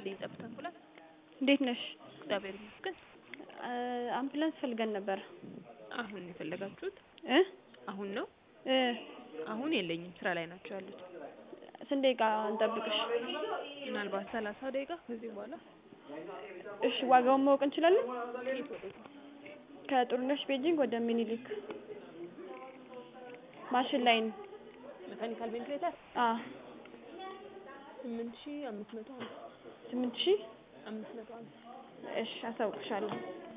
ይስጥልኝ ጠብታ አምቡላንስ። እንዴት ነሽ? እግዚአብሔር ይመስገን። አምቡላንስ ፈልገን ነበር። አሁን ነው የፈለጋችሁት? እ አሁን ነው? እ አሁን የለኝም፣ ስራ ላይ ናቸው ያሉት። ስንት ደቂቃ እንጠብቅሽ? ምናልባት ሰላሳ ደቂቃ ከዚህ በኋላ። እሺ ዋጋውን ማወቅ እንችላለን? ከየት ወዴት? ከጥሩነሽ ቤጂንግ ወደ ሚኒሊክ ማሽን ላይን መካኒካል ቬንትሌተር አ ስምንት ሺህ አምስት መቶ ሀምሳ ስምንት ሺህ አምስት መቶ ሀምሳ እሺ አሳውቅሻለሁ።